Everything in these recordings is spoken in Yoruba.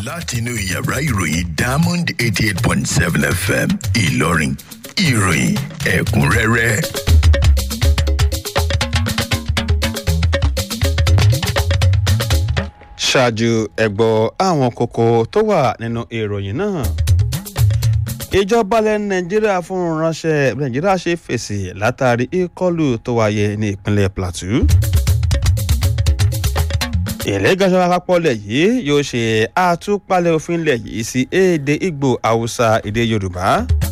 látinú yàrá ìròyìn diamond eighty eight point seven fm ìlọrin ìròyìn ẹ̀kúnrẹ́rẹ́. ṣáájú ẹ̀gbọ́ àwọn kókó tó wà nínú ìròyìn náà ìjọba ilẹ̀ nàìjíríà fún ránṣẹ́ nàìjíríà ṣe fèsì látàrí ìkọlù tó wáyé ní ìpínlẹ̀ plateau ìlẹ́gàṣọ́ àpapọ̀ lẹ̀ yìí yóò ṣe àtúpalẹ̀ òfin lẹ̀ yìí sí èdè ìgbò haúsá èdè yorùbá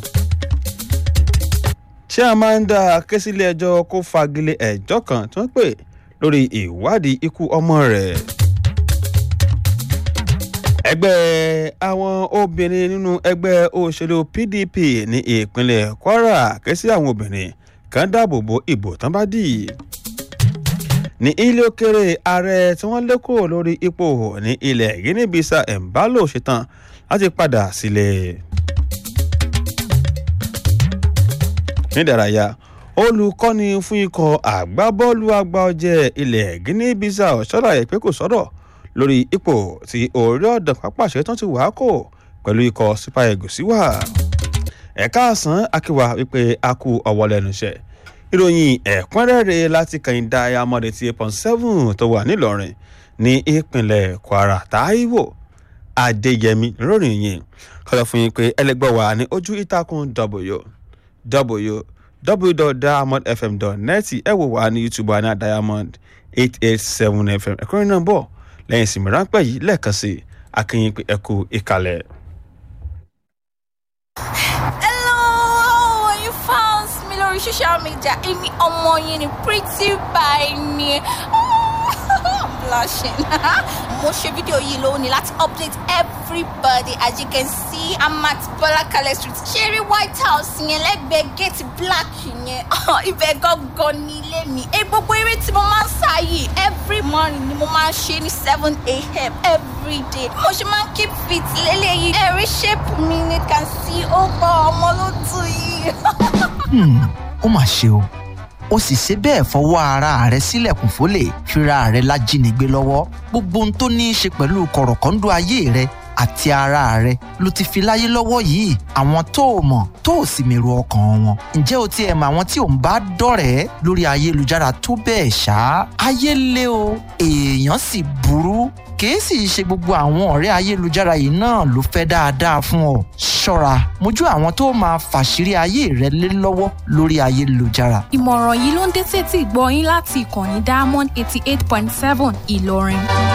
chiamanda ké sílé ẹjọ́ kó fagilé ẹjọ́ kan tí wọ́n pè lórí ìwádìí ikú ọmọ rẹ̀ ẹgbẹ́ àwọn obìnrin nínú ẹgbẹ́ òṣèlú pdp ní ìpínlẹ̀ kwara ké sí àwọn obìnrin kan dáàbò bo ìbò tán bá dì ní ilé òkèrè ààrẹ tí wọ́n lé kúrò lórí ipò ní ilẹ̀ guinea bissau embalo ṣetán láti padà sílẹ̀. nídàráyà olùkọ́ni fún ikọ̀ àgbábọ́ọ̀lù àgbà ọ̀jẹ̀ ilẹ̀ guinea bissau ṣọ́láyé pé kò sọ̀rọ̀ lórí ipò tí orí ọ̀dàn pápá ṣetán ti wàá kò pẹ̀lú ikọ̀ super eagles wà. ẹ̀ka àsán akíwá wípé a kú ọwọ́ lẹ́nu iṣẹ́ ìròyìn ẹ̀kúnrẹ́rẹ́ láti kàn diamond eighty eight point seven tó wà nílọrin ní ìpínlẹ̀ kwara taiwo adéyẹmí lórí yìí kọ́lọ́ fún yín pé ẹlẹgbẹ́ wa ní ojú ìtàkùn w www.diamondfm.net ẹ wò wá ní youtube wa ní diamond eight eight seven fm ẹ̀kúnrẹ́ náà bọ̀ lẹ́yìn ìsinmi ráńpẹ́ yìí lẹ́ẹ̀kan sí akínyìn pé ẹ kú ìkàlẹ̀. Hello, you found me lórí social media. Èmi ọmọ yín ni pretty by ni. I'm blushing. Mo ṣe fídíò yìí lónìí láti update everybody as you can see I'm at Bọ́lákalẹ̀ street. Ṣeré White House yẹn lẹ́gbẹ̀ẹ́ gate black yẹn. Ibẹ̀ gangan ní ilé mi. Ẹ gbogbo eré tí mo máa ń sá yìí every morning ni mo máa ń ṣe ní seven a.m. every day. Mo ṣe máa ń keep fit lélẹ́yìí. Ẹ̀rí shape mi ni can see ó gbọ́ ọmọ ló tù yìí. ó mà ṣe o ó sì ṣe bẹ́ẹ̀ fọwọ́ ara rẹ̀ sílẹ̀kùn fólè fira rẹ̀ lájínigbé lọ́wọ́ gbogbo ohun tó ní í ṣe pẹ̀lú kọ̀rọ̀kọ́ńdọ́ ayé rẹ̀ àti ara rẹ̀ ló ti fi láyé lọ́wọ́ yìí àwọn tó o mọ̀ tó o sì mèrò ọkàn wọn ǹjẹ́ o tiẹ̀ mọ àwọn tí ò ń bá dọ̀rẹ́ lórí ayélujára tó bẹ́ẹ̀ ṣá ayé lé o èèyàn sì burú kìí sì ṣe gbogbo àwọn ọ̀rẹ́ ayélujára yìí náà ló fẹ́ dáadáa fún ọ ṣọ́ra mójú àwọn tó máa fàṣírí ayé rẹ lé lọ́wọ́ lórí ayélujára ìmọ̀ràn yìí ló ń dé sétí ìgbọ́ yín láti ìkànnì diamond eighty eight point seven ìlọrin.